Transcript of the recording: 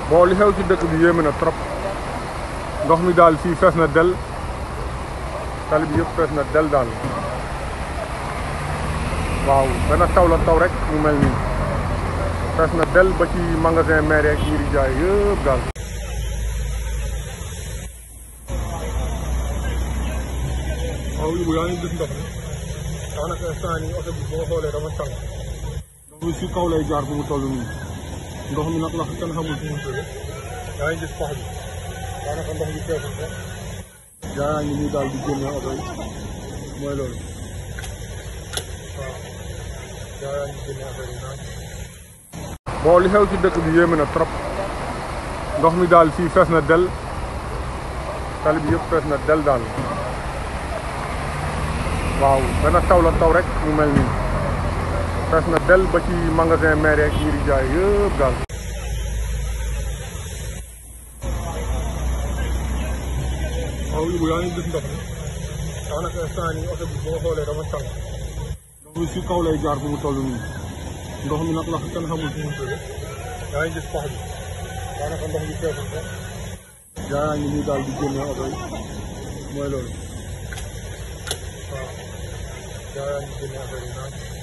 bon li xew ci dëkk bi yéeme na trop ndox mi daal fii fees na del tali bi yëpp fees na del daal waaw benn taw la taw rek mu mel nii fees na del ba ci magasin maire ak yi di jaay yëpp daal waaw Ibou yaa ngi gis ndox mi daanaka instant yi oto bi boo xoolee dafa tàng ndox mi si kaw lay jaar fu mu toll nii ndox mi nag la kenn xamul fu mu jógee yaa ngi gis pax bi daanaka ndox bi feesul sax yaa ngi nii daal di génne oto yi mooy loolu waaw yaa ngi génne oto yi naan bon li xew ci dëkk bi yéeme na trop ndox mi daal fii fees na del tali bi yëpp fees na del daal waaw benn taw la taw rek mu mel nii fees na del ba ci magasin maire ak yi di jaay yëpp daal waaw Ibou yaa ngi gis ndox mi daanaka instant yi oto bi boo xoolee dafa tàng ndox mi si kaw lay jaar fu mu toll nii ndox mi nag la kenn xamul fu mu jógee yaa ngi gis pax bi daanaka ndox bi feesul sax yaa ngi nii daal di génne oto yi mooy loolu waaw yaa ngi génne oto yi naan